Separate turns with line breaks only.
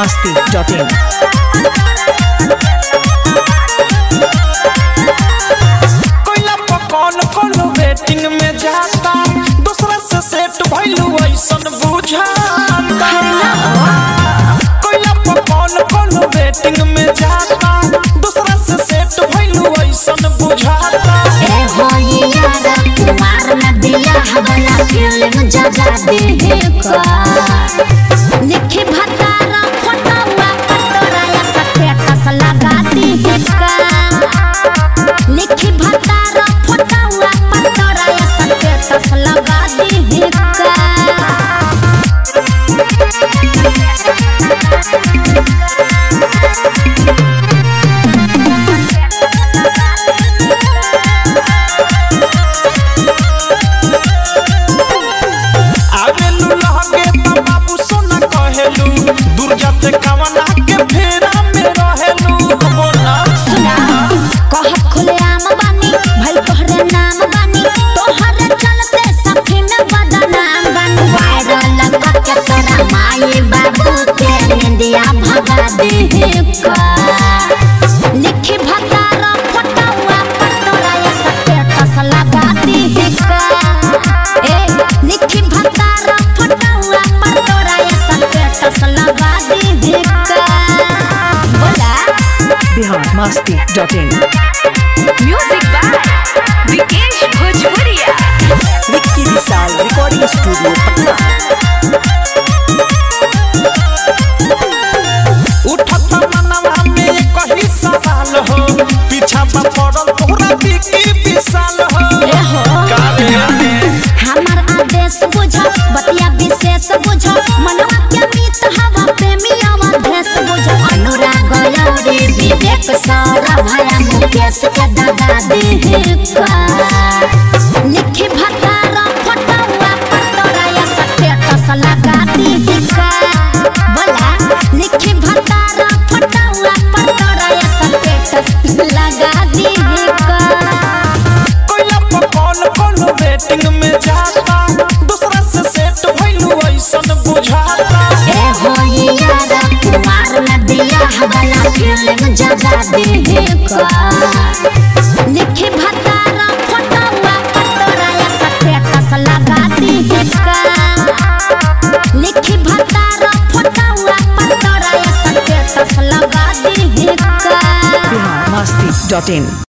biharmasti.in
कोइला पकौन कोनो waiting में जाता दूसरा से सेट भइलू ऐसन बुझाता कोइला पकौन कोनो वेटिंग में जाता दूसरा से सेट भइलू ऐसन बुझाता
ए हो ये यारा कुमार में बियाह वाला फिल्म जगा दे का लिखी भतारा फोटोवा पटोरा या स्टेटस लगा दे का लिखी भतारा फोटोवा पटोरा या स्टेटस लगा दे का
आवेलू लहगे त बाबू सोना कहेलू दूर जाते कवना के फेरा में रहेलू बोला
सुना कहत खुले आम बानी भल तोहरे नाम बानी तोहरे चलते सखी में बदनाम बानी वायरल लगा के तोरा माई बाबू के निंदिया भगा दे का लिखी भतारा फोटोवा पटोरा या स्टेटस लगा दे का ए लिखी भतारा फोटोवा पटोरा या स्टेटस लगा दे का बोला
biharmasti.in
Music by Vikesh Bhojpuria.
Vicky Vishal recording studio Patna
उठत मनवा में कही सवाल हो पीछा पर पड़ल तोहरा बिकी विशाल हो कारे
हमार आदेश बुझो बतिया विशेष बुझो मनवा के मीत हवा प्रेमी अवधेश बुझो अनुराग यौरी विवेक सारा भया मुकेश के दगा दे का लिखी भतारा फोटोवा पटोरा या स्टेटस लगा दे का बोला लिखी भतारा फोटोवा पटोरा या स्टेटस लगा दे का
कोइला पकौन कोनो वेटिंग में जाता दूसरा से सेट भइलू ऐसन बुझाता
ए हो ये यारा कुमार में बियाह वाला फिल्म जगा दे का लिखी भतारा फोटोवा पटोरा या स्टेटस लगा दे का लिखी भतारा फोटोवा पटोरा या स्टेटस लगा दे का
biharmasti.in